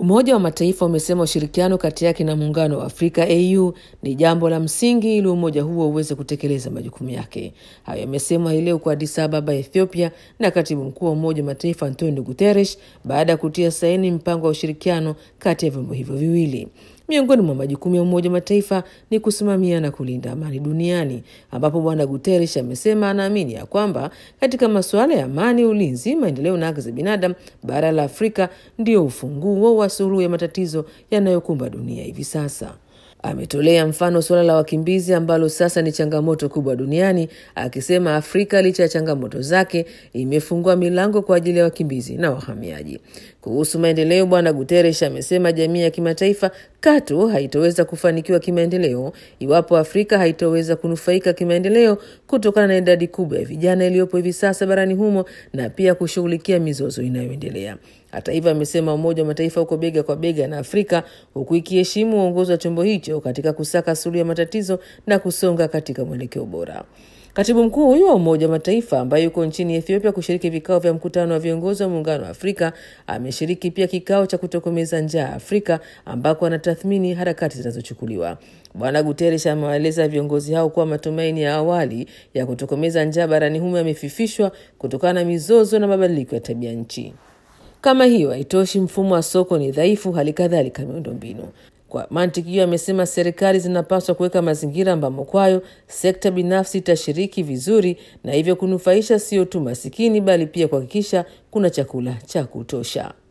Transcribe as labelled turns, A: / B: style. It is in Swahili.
A: Umoja wa Mataifa umesema ushirikiano kati yake na Muungano wa Afrika AU ni jambo la msingi ili umoja huo uweze kutekeleza majukumu yake. Hayo yamesemwa hii leo kwa Addis Ababa, Ethiopia, na katibu mkuu wa Umoja wa Mataifa Antonio Guterres baada ya kutia saini mpango wa ushirikiano kati ya vyombo hivyo viwili. Miongoni mwa majukumu ya Umoja wa Mataifa ni kusimamia na kulinda amani duniani, ambapo Bwana Guterres amesema anaamini ya kwamba katika masuala ya amani, ulinzi, maendeleo na haki za binadamu, bara la Afrika ndio ufunguo wa suluhu ya matatizo yanayokumba dunia hivi sasa. Ametolea mfano suala la wakimbizi ambalo sasa ni changamoto kubwa duniani, akisema Afrika licha ya changamoto zake imefungua milango kwa ajili ya wakimbizi na wahamiaji. Kuhusu maendeleo, Bwana Guterres amesema jamii ya kimataifa katu haitoweza kufanikiwa kimaendeleo iwapo Afrika haitoweza kunufaika kimaendeleo kutokana na idadi kubwa ya vijana iliyopo hivi sasa barani humo na pia kushughulikia mizozo inayoendelea. Hata hivyo, amesema Umoja wa Mataifa uko bega kwa bega na Afrika huku ikiheshimu uongozi wa chombo hicho katika kusaka suluhu ya matatizo na kusonga katika mwelekeo bora. Katibu mkuu huyo wa Umoja wa Mataifa ambaye yuko nchini Ethiopia kushiriki vikao vya mkutano wa viongozi wa Muungano wa Afrika ameshiriki pia kikao cha kutokomeza njaa Afrika ambako anatathmini harakati zinazochukuliwa. Bwana Guterres amewaeleza viongozi hao kuwa matumaini ya awali ya kutokomeza njaa barani humo yamefifishwa kutokana na mizozo na mabadiliko ya tabia nchi. Kama hiyo haitoshi, mfumo wa soko ni dhaifu, hali kadhalika miundombinu. Kwa mantiki hiyo, amesema serikali zinapaswa kuweka mazingira ambamo kwayo sekta binafsi itashiriki vizuri na hivyo kunufaisha sio tu masikini, bali pia kuhakikisha kuna chakula cha kutosha.